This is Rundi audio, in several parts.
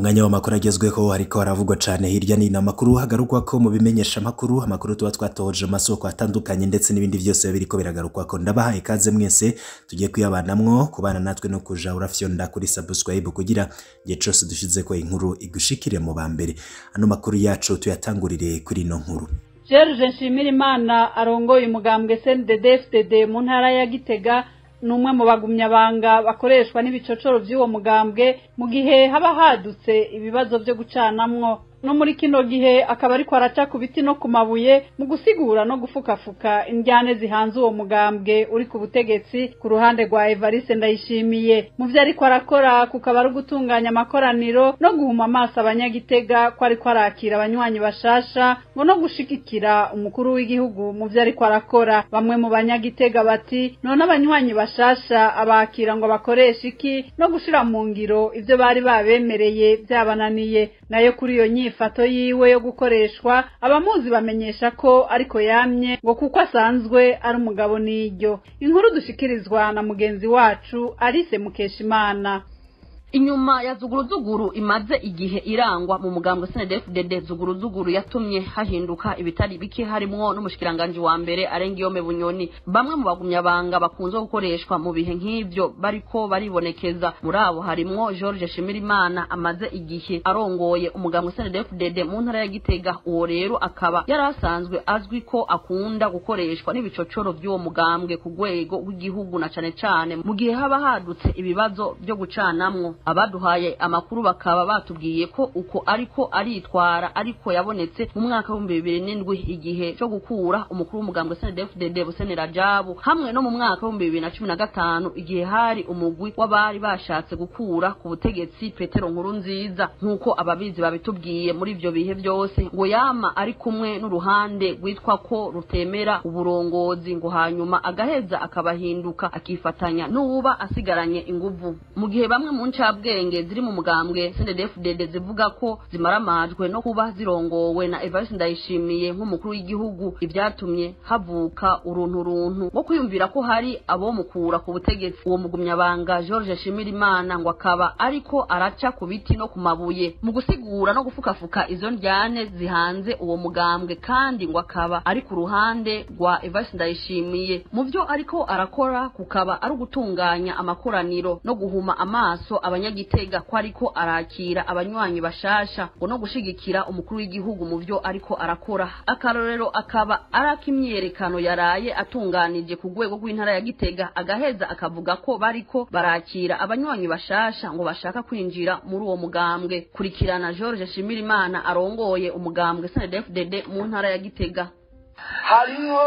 umwanya w'amakuru agezweho ariko haravugwa cane hirya nino amakuru hagarukwa ko mu bimenyesha amakuru amakuru tuba twatohoje mu masoko atandukanye ndetse n'ibindi byose biriko biragarukwa ko ndabahaye ikaze mwese tugiye kuyabanamwo kubana natwe no kuja urafyonda kuri subscribe kugira igihe cose dushizeko inkuru igushikire mu bambere ano makuru yacu tuyatangurire kuri ino nkuru George Nshimirimana arongoye umugambwe CNDD-FDD mu ntara ya Gitega ni umwe mu bagumyabanga bakoreshwa n'ibicocoro by'uwo mugambwe mu gihe haba hadutse ibibazo byo gucanamwo no muri kino gihe akaba ariko araca ku biti no ku mabuye mu gusigura no gufukafuka indyane zihanze uwo mugambwe uri ku butegetsi ku ruhande rwa Evariste Ndayishimiye mu vyo ariko arakora kukaba ari ugutunganya amakoraniro no guhuma amaso abanyagitega ko ariko arakira abanywanyi bashasha ngo no gushigikira umukuru w'igihugu mu vyo ariko arakora bamwe mu banyagitega bati none abanywanyi bashasha abakira ngo bakoreshe iki no gushira mu ngiro ivyo bari babemereye vyabananiye nayo kuri iyo nyifato yiwe yo gukoreshwa abamuzi bamenyesha ko ariko yamye ngo kuko asanzwe ari umugabo n'iryo inkuru dushikirizwa na mugenzi wacu Alice Mukeshimana inyuma ya zuguruzuguru imaze igihe irangwa mu mugambwe SNDD-FDD zuguruzuguru yatumye hahinduka ibitari bike harimwo n'umushikiranganje wa mbere Arengiyome Bunyoni bamwe mu bagumyabanga bakunze gukoreshwa mu bihe nk'ivyo bariko baribonekeza muri abo harimwo George Shimirimana amaze igihe arongoye umugambwe SNDD-FDD mu ntara ya Gitega uwo rero akaba yari asanzwe azwi ko akunda gukoreshwa n'ibicocoro by'uwo mugambwe ku rwego rw'igihugu na cane cane mu gihe haba hadutse ibibazo byo gucanamwo abaduhaye amakuru bakaba batubwiye ko uko ariko aritwara ariko yabonetse mu mwaka w'ibihumbi bibiri n'indwi igihe cyo gukura umukuru w'umugambwe SNDD-FDD Buseni Rajabu hamwe no mu mwaka w'ibihumbi bibiri na cumi na gatanu igihe hari umugwi w'abari bashatse gukura ku butegetsi Petero Nkuru nziza nk'uko ababizi babitubwiye muri ivyo bihe byose ngo yama ari kumwe n'uruhande rwitwa ko rutemera uburongozi ngo hanyuma agaheza akabahinduka akifatanya n'uwuba asigaranye inguvu mu gihe bamwe mu nca bwenge ziri mu mugambwe CNDD-FDD zivuga ko zimaramajwe no kuba zirongowe na Evariste Ndayishimiye nk'umukuru w'igihugu ivyatumye havuka uruntu runtu ngo kwiyumvira ko hari abo mukura ku butegetsi uwo mugumyabanga George Shimirimana ngo akaba ariko araca ku biti no ku mabuye mu gusigura no gufukafuka izo ndyane zihanze uwo mugambwe kandi ngo akaba ari ku ruhande rwa Evariste Ndayishimiye mu vyo ariko arakora kukaba ari ugutunganya amakoraniro no guhuma amaso abanyagitega ko ariko arakira abanywanyi bashasha ngo no gushigikira umukuru w'igihugu mu vyo ariko arakora akarorero akaba ari ak'imyerekano yaraye atunganije ku rwego rw'intara ya Gitega agaheza akavuga ko bariko barakira abanywanyi bashasha ngo bashaka kwinjira muri uwo mugambwe kurikirana George Shimirimana arongoye umugambwe SNDD-FDD mu ntara ya Gitega hariho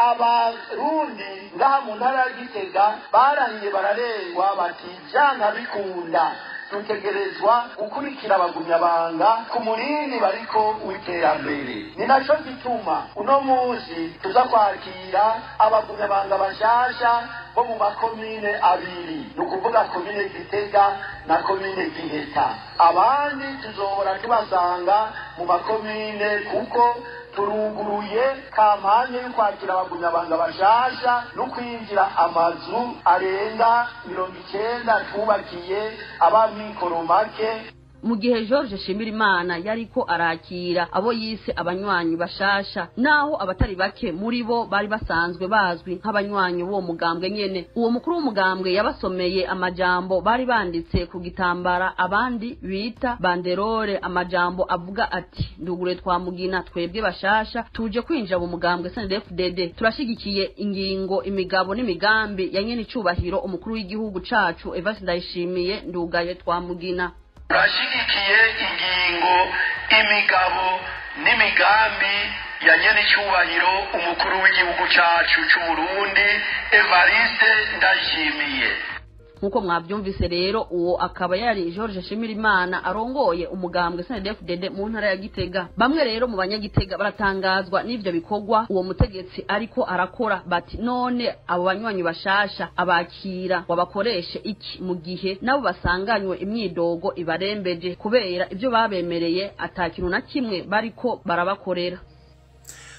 abarundi ngaha mu ntara ya gitega barahiye bararengwa bati vyanga bikunda dutegerezwa gukurikira abagumyabanga ku murini bariko w'iterambere ni naco gituma uno munsi tuza kwakira abagumyabanga bashasha bo mu makomine abiri ni ukuvuga komine gitega na komine giheta abandi tuzohora tubasanga mu makomine kuko turuguruye kampanye yo kwakira abagumyabanga bashasha no kwinjira amazu arenga mirongo icenda twubakiye abamikoro make mu gihe George Shimirimana yariko arakira abo yise abanywanyi bashasha naho abatari bake muri bo bari basanzwe bazwi nk'abanywanyi b'uwo mugambwe nyene uwo mukuru w'umugambwe yabasomeye amajambo bari banditse ku gitambara abandi bita banderore amajambo avuga ati ndugure twamugina twebwe bashasha tuje kwinjira mu mugambwe SNDD-FDD turashigikiye ingingo imigabo n'imigambi ya nyene icubahiro umukuru w'igihugu cacu Evariste Ndayishimiye ndugaye twamugina turashyigikiye ingingo imigabo n'imigambi ya nyenicubahiro umukuru w'igihugu cyacu cy'uburundi evariste ndayishimiye nk'uko mwabyumvise rero uwo akaba yari George Shimirimana arongoye umugambwe SNDD-FDD mu ntara ya Gitega bamwe rero mu banyagitega baratangazwa n'ivyo bikorwa uwo mutegetsi ariko arakora bati none abo banywanyi bashasha abakira wabakoreshe iki mu gihe nabo basanganywe imyidogo ibarembeje kubera ivyo babemereye atakintu na kimwe bariko barabakorera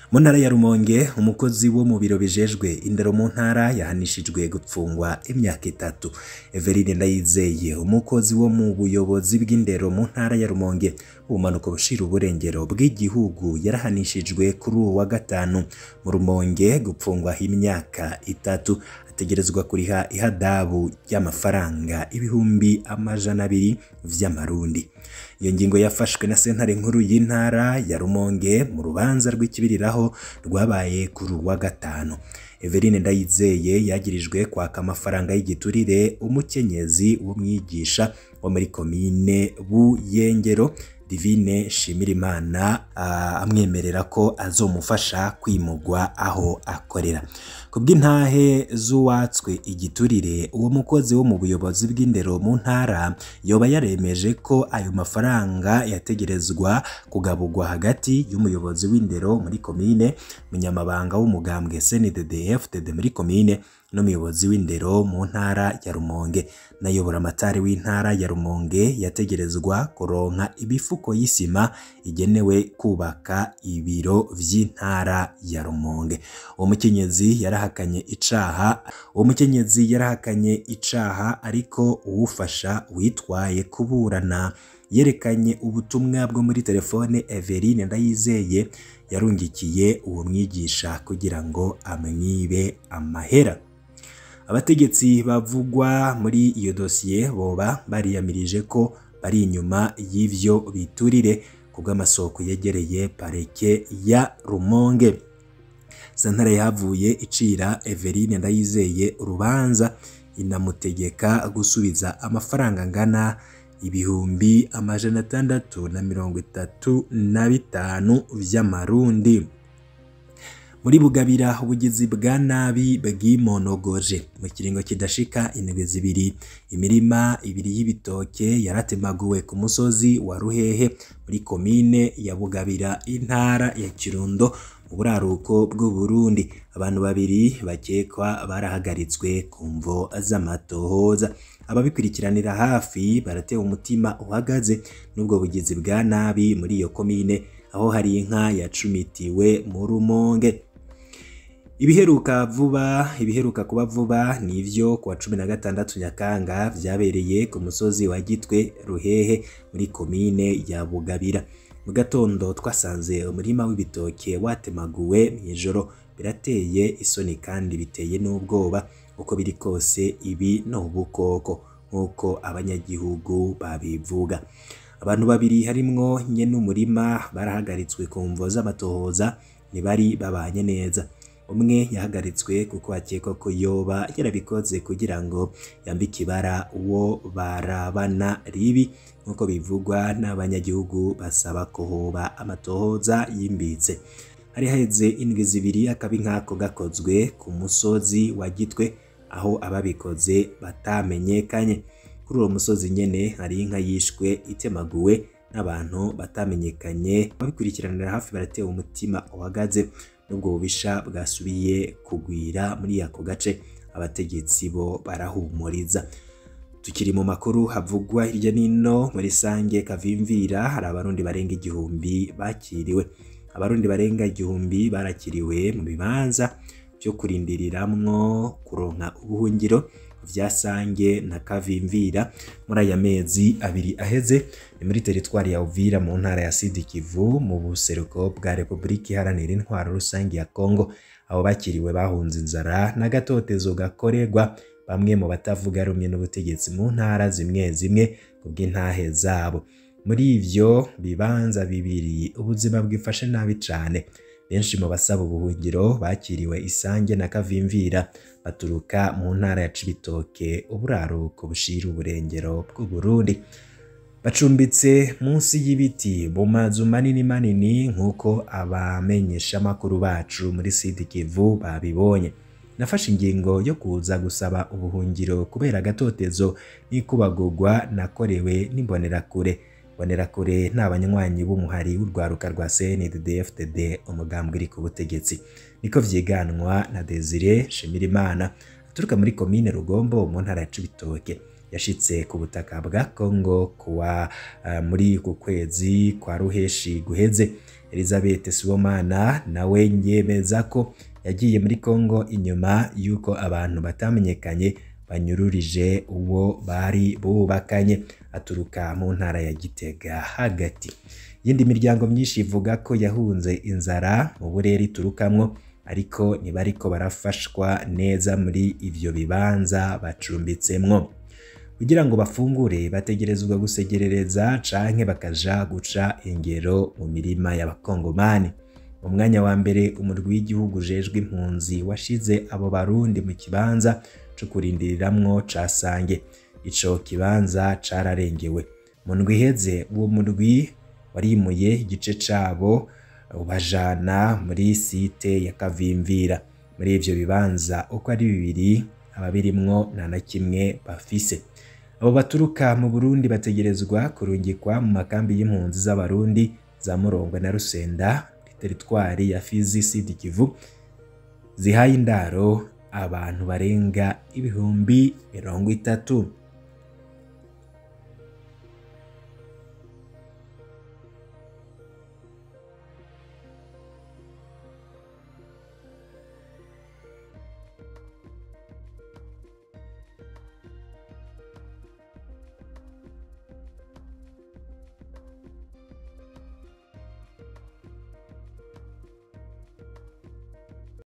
mu ntara ya rumonge umukozi wo mu biro bijejwe indero mu ntara yahanishijwe gupfungwa imyaka itatu everine ndayizeye umukozi wo mu buyobozi bw'indero mu ntara ya rumonge ubumanuko bushira uburengero bw'igihugu yarahanishijwe kuri uwo wa gatanu mu rumonge gupfungwa imyaka itatu ategerezwa kuriha ihadabu ry'amafaranga ibihumbi amajana abiri vy'amarundi iyo ngingo yafashwe na sentare nkuru y'intara ya rumonge mu rubanza rw'ikibiriraho rwabaye kuri uwa gatanu Everine Ndayizeye yagirijwe kwaka amafaranga y'igiturire umukenyezi w'umwigisha wo muri komine Buyengero Divine Shimirimana uh, amwemerera ko azomufasha kwimugwa aho akorera kubw'intahe z'uwatswe igiturire uwo mukozi wo mu buyobozi bw'indero mu ntara yoba yaremeje ko ayo mafaranga yategerezwa kugabugwa hagati y'umuyobozi w'indero muri komine munyamabanga w'umugambwe CNDD-FDD muri komine n'umuyobozi w'indero mu ntara ya Rumonge nayobora amatari w'intara ya Rumonge yategerezwa kuronka ibifuko y'isima igenewe kubaka ibiro vy'intara ya Rumonge uwo mukenyezi yarahakanye icaha uwo mukenyezi yarahakanye icaha ariko uwufasha witwaye kuburana yerekanye ubutumwa bwo muri telefone Everine Ndayizeye yarungikiye uwo mwigisha kugira ngo amwibe amahera abategetsi bavugwa muri iyo dosiye boba bariyamirije ko bari inyuma y'ivyo biturire kubw'amasoko yegereye pareke ya Rumonge sentare yahavuye icira Everine Ndayizeye urubanza inamutegeka gusubiza amafaranga angana ibihumbi amajana atandatu na mirongo itatu na bitanu vy'amarundi muri bugabira ubugizi bwa nabi bwimonogoje mu kiringo kidashika indwi zibiri imirima ibiri y'ibitoke yaratemaguwe ku musozi wa ruhehe muri komine ya bugabira intara ya kirundo mu buraruko bw'uburundi abantu babiri bakekwa barahagaritswe ku mvo z'amatohoza ababikurikiranira hafi baratewe umutima uhagaze n'ubwo bugizi bwa nabi muri iyo komine aho hari inka yacumitiwe mu rumonge ibiheruka vuba ibiheruka kuba vuba ni ivyo kuwa cumi na gatandatu nyakanga vyabereye ku musozi wa gitwe ruhehe muri komine ya bugabira mu gatondo twasanze umurima w'ibitoke watemaguwe mw'ijoro birateye isoni kandi biteye n'ubwoba uko biri kose ibi ni ubukoko nk'uko abanyagihugu babivuga abantu babiri harimwo nyene umurima barahagaritswe ku mvo z'amatohoza ntibari babanye neza umwe yahagaritswe kuko akekwa ko yoba yarabikoze kugira ngo yambike ibara uwo barabana ribi nk'uko bivugwa n'abanyagihugu basaba ko hoba amatohoza yimbitse hari haheze indwi zibiri akabi nk'ako gakozwe ku musozi wa gitwe aho ababikoze batamenyekanye kuri uwo musozi nyene hari inka yishwe itemaguwe n'abantu batamenyekanye ababikurikiranira hafi baratewe umutima uhagaze n'ubwo bubisha bwasubiye kugwira muri ako gace abategetsi bo barahumuriza tukiri mu makuru havugwa hirya n'ino muri sange kavimvira hari abarundi barenga igihumbi bakiriwe abarundi barenga igihumbi barakiriwe mu bibanza byo kurindiriramwo kuronka ubuhungiro vya sange na kavimvira muri aya mezi abiri aheze ni muri teritwari ya Uvira mu ntara ya Sud Kivu mu buseruko bwa Repubulika Iharanira Intwaro Rusange ya Kongo abo bakiriwe bahunze inzara n'agatotezo gakorerwa bamwe mu batavuga rumwe n'ubutegetsi mu ntara zimwe zimwe kubw'intahe zabo muri ivyo bibanza bibiri ubuzima bwifashe nabi cane benshi mu basaba ubuhungiro bakiriwe isange na kavimvira baturuka mu ntara ya Cibitoke uburaruko bushira uburengero bw'Uburundi bacumbitse munsi y'ibiti mu mazu manini manini nk'uko abamenyesha amakuru bacu muri Sud Kivu babibonye nafashe ingingo yo kuza gusaba ubuhungiro kubera agatotezo n'ikubagurwa nakorewe n'imbonerakure mbonerakure ni abanywanyi b'umuhari w'urwaruka rwa CNDD-FDD umugambwe uri ku butegetsi niko vyiganwa na Desire Shimirimana aturuka muri komine Rugombo mu ntara ya Cibitoke yashitse ku butaka bwa Kongo kuwa uh, muri ku kwezi kwa ruheshi guheze Elizabeth Sibomana nawe yemeza ko yagiye muri Kongo inyuma y'uko abantu batamenyekanye banyururije uwo bari bubakanye aturuka mu ntara ya Gitega hagati yindi miryango myinshi ivuga ko yahunze inzara mu burere iturukamwo ariko ntibariko barafashwa neza muri ivyo bibanza bacumbitsemwo kugira ngo bafungure bategerezwa gusegerereza canke bakaja guca ingero mu mirima y'abakongomani mu mwanya wa mbere umurwi w'igihugu ujejwe impunzi washize abo barundi mu kibanza co kurindiriramwo ca Sange ico kibanza cararengewe mu ndwi iheze uwo murwi warimuye igice cabo ubajana muri site ya Kavimvira muri ivyo bibanza uko ari bibiri ababirimwo nta na kimwe bafise abo baturuka mu Burundi bategerezwa kurungikwa mu makambi y'impunzi z'abarundi za Murongwe na Rusenda teritwari ya Fizi Sud Kivu zihaye indaro abantu barenga ibihumbi mirongo itatu